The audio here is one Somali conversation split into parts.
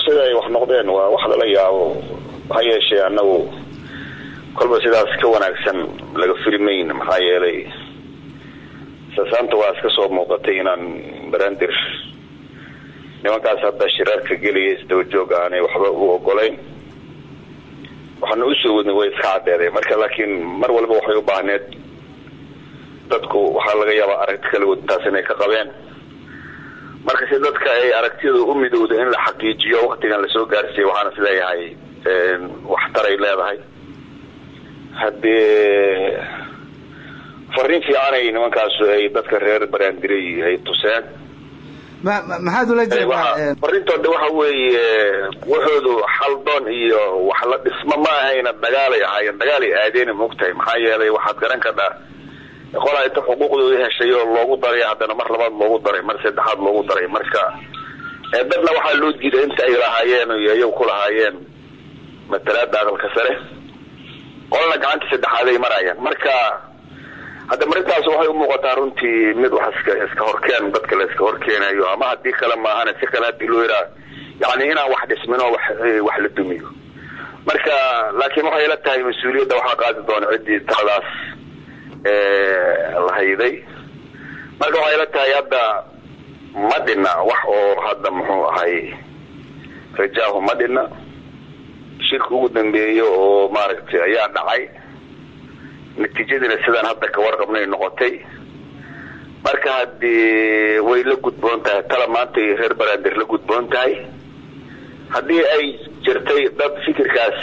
sida ay wax noqdeen waa wax lala yaabo ha yeeshee annagu kolba sidaas ka wanaagsan laga firimayn maxaa yeelay sasaanta waa iska soo muuqatay inaan barandir nimankaas hadda shiraarka gelaya isdaba joog aanay waxba u ogolayn waxaana usoo wadnay way iska caddeeday marka laakiin mar walba waxay u baahneed dadku waxaa laga yaabaa aragti kala wadtaas inay ka qabeen marka si dadka ay aragtiyada u midowda in la xaqiijiyo waktigan lasoo gaarsiiyey waxaan is leeyahay waxtaray leedahay haddii fariin fiicanay nimankaasu ay dadka reer baraandiray ay tuseen maxaad ula jeedaa farintooda waxa weeye waxoodu xaldoon iyo wax la dhismo ma ahayna dagaalay ahaayeen dagaalay aadeen mogtahay maxaa yeelay waxaad garan kadhaa qolaa inta xuquuqdooda heshay oo loogu daray haddana mar labaad loogu daray mar saddexaad loogu daray marka dadna waxaa loo diiday inta ay lahaayeen iyo iyagu ku lahaayeen matalaada aqalka sare qolna gacantii saddexaad ay maraayeen marka hadda marintaas waxay umuuqataa runtii mid wax iska iska horkeen dadka la iska horkeenayo ama haddii kale maahana si kale hadii loo yaraa yani inaan wax dhismin oo wax wax la dumiyo marka laakiin waxay ila tahay mas-uuliyadda waxaa qaadi doona ciddii taladaas la hayday marka waxay ila tahay hadda ma dhina wax oo hadda muxuu ahay rajaahu ma dhina shirka ugu dambeeya oo maaragtay ayaa dhacay natiijadiina sidaan hadda ka warqabnay noqotay marka haddii way la gudboon tahay tala maanta iyo reer baraandir la gudboon tahay haddii ay jirtay dad fikirkaas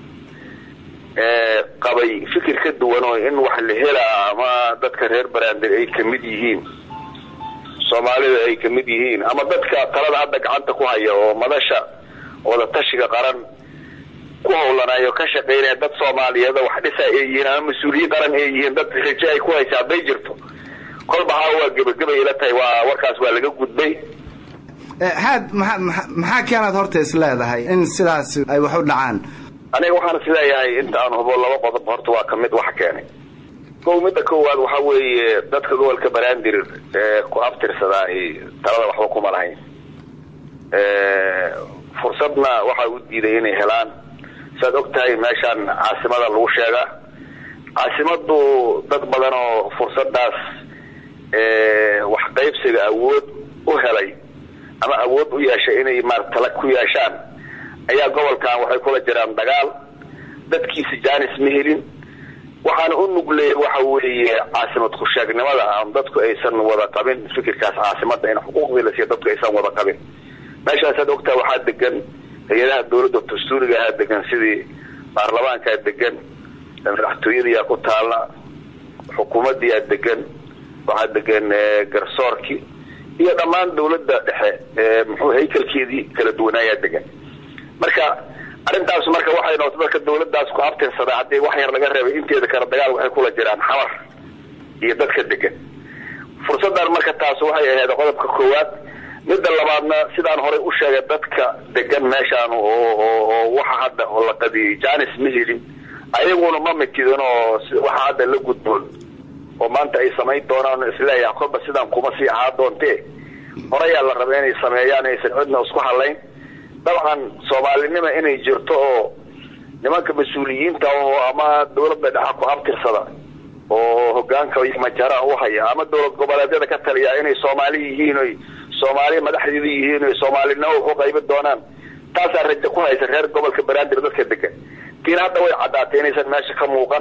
qabay fikir ka duwan oo in wax la helaa ama dadka reer baraandir ay kamid yihiin soomaalida ay kamid yihiin ama dadka talada hadda gacanta ku haya oo madasha wadatashiga qaran ku hawlanayo ka shaqeynaya dad soomaaliyeed wax dhisa ay yihiin ama mas-uuliyiin qaran ay yihiin dad raje ay ku haysa hadday jirto kolba haa waa gebagabay ila tahay waa warkaas waa laga gudbay haad maa maxaa keenaad horta is leedahay in sidaas ay wax u dhacaan aniga waxaan is leeyahay inta aan hubo laba qodob horta waa kamid waxa keenay kow midda koowaad waxa weeye dadka gobolka baraandir ee ku abtirsadaahi talada waxba kuma lahayn fursadna waxaa u diiday inay helaan saad og tahay meeshaan caasimada lagu sheegaa caasimadu dad badan oo fursadaas wax qaybsiga awood u helay ama awood u yeeshay inay maarata tala ku yeeshaan ayaa gobolkan waxay kula jiraan dagaal dadkiisa jaanis ma helin waxaana u nugleeyay waxa weeye caasimad ku-sheegnimada aan dadku aysan wada qabin fikirkaas caasimada in xuquuqdii la siiya dadku aysan wada qabin meeshaasaad ogtaha waxaa degan hay-adaha dawladda dastuuriga ahaa degan sidii baarlamaankaa degan madaxtooyadiyaa ku taalla xukuumadiyaa degan waxaa degan garsoorkii iyo dhammaan dawladda dhexe muxuu haykalkeedii kala duwanaayaa degan marka arrintaas marka waxay noqotay dadka dawladdaas ku abtirsada haddii wax yar laga reebay inteeda kale dagaal waxay kula jiraan xamar iyo dadka degan fursaddan marka taas waxay ahayd qodobka koowaad midda labaadna sidaan horay u sheegay dadka degan meeshaan oo oo waxa hadda oo la qadiyay janis ma helin ayaguna ma mitidin oo waxa hadda la gudboon oo maanta ay samayn doonaan isleeyaha kolba sidaan kuma sii ahaa doontee horayaa la raba inay sameeyaan aysan cidna isku halayn dabcan soomaalinima inay jirto oo nimanka mas-uuliyiinta oo ama dawladda dhexa ku abtirsada oo hogaanka majaraha u haya ama dowlad goboleedyada ka taliya inay soomaali yihiin oy soomaaliya madaxdeeda yihiin oy soomaalinimo waxu qaybi doonaan taasaa rajo ku haysa reer gobolka banaadir dadka degan tiina hadda way caddaatay inaysan meesha ka muuqan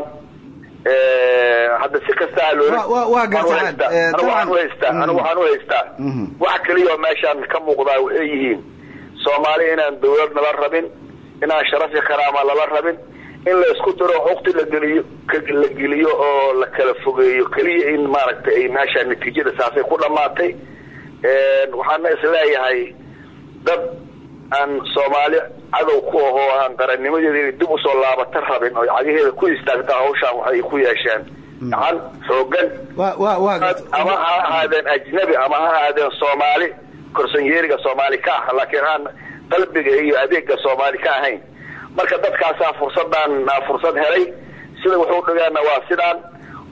hadda si kasta ha loola waxaan uhaystaa anigu waxaan uhaystaa wax keliya oo meeshaan ka muuqdaa waxay yihiin soomaali inaan dawlad nala rabin inaan sharafi karaama lala rabin in la isku diro xukti la geliyo la geliyo oo la kala fogeeyo keliya in maaragtay ay meesha natiijada saasay ku dhamaatay waxaana isleeyahay dad aan soomaali cadow ku ahoo aan qarannimadeeda inay dib usoo laabata rabin oo cagaheeda ku istaagta hawshaan waxay ku yeesheen gacan xoogan ama ha ahaadeen ajnabi ama ha ahaadeen soomaali korsanyeeriga soomaali ka ah laakiin aan qalbiga iyo adeega soomaali ka ahayn marka dadkaasaa fursadaan fursad helay sida wuxuu dhigaana waa sidaan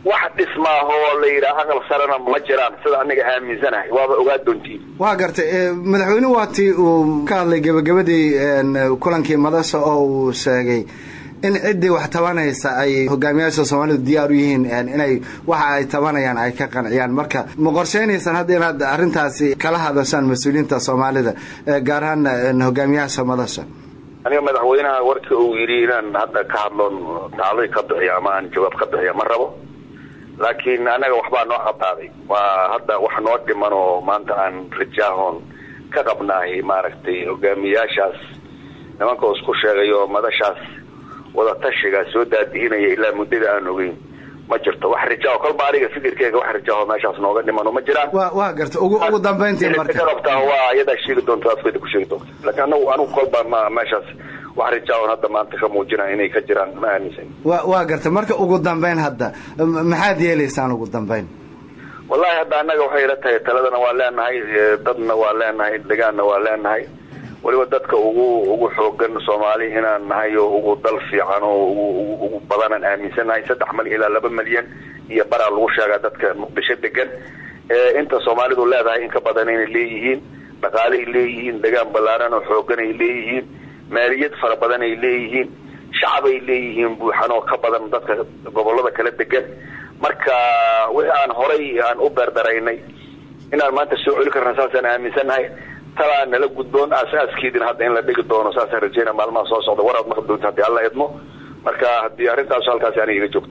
wax dhismaahoo la yidhaha aqal sarena ma jiraan sida aniga aaminsanahay waaba ogaa doontiin waa gartay madaxweyne waatii uu ka hadlay gebagabadii kulankii madasha oo uu sheegay in ciddii wax tabanaysa ay hogaamiyaasha soomaalidu diyaar u yihiin inay waxa ay tabanayaan ay ka qanciyaan marka ma qorsheynaysan hadda inaad arrintaasi kala hadashaan mas-uuliyiinta soomaalida gaar ahaan hogaamiyaasha madasha aniga madaxweynaha warkii uu yidhi inaan hadda ka hadloon tacday ka bixiyo ama aan jawaab ka bixiyo ma rabo laakiin anaga waxbaa noo cadaaday waa hadda wax noo dhiman oo maanta aan rajaahoon ka qabnaahay maaragtay hogaamiyaashaas nimanka isku sheegayo madashaas wadatashiga soo daadihinaya ilaa muddada aan ogeyn ma jirto wax rajaaho kolba aniga fikirkeyga wax rajaaho meeshaas nooga dhimano ma jiraan wa waa garta ugu ugu dambayntii marka rabtaa waa iyadaa sheegi doonta afkeeda ku sheegi doonta laakiin anagu anigu kolba ma meeshaas wax rajaaon hadda maanta ka muujinaya inay ka jiraan ma aaminsan wa waa garta marka ugu dambayn hadda maxaad yeelaysaan ugu dambayn wallahi hadda annaga waxay ila tahay taladana waa leenahay dadna waa leenahay degaanna waa leenahay weliba dadka ugu ugu xoogan soomaali inaan nahay oo ugu dal fiican oo ugu ugu badanaan aaminsannahay saddex mal ilaa laba milyan iyo baraa lagu sheegaa dadka muqdisho degan inta soomaalidu leedahay in ka badan inay leeyihiin dhaqaalay leeyihiin degaan ballaaran oo xoogan ay leeyihiin maaliyad fara badan ay leeyihiin shacabay leeyihiin buuxan oo ka badan dadka gobolada kala degan marka wixii aan horay aan u beerdaraynay inaan maanta soo celi karna saasaan aaminsannahay talaa nala gudboon asaaskeedina hadda in la dhigi doono saasaan rajeyna maalmaha soo socda waraad maqli doonta haddii alla idmo marka haddii arrintaas halkaasi aniga iga joogto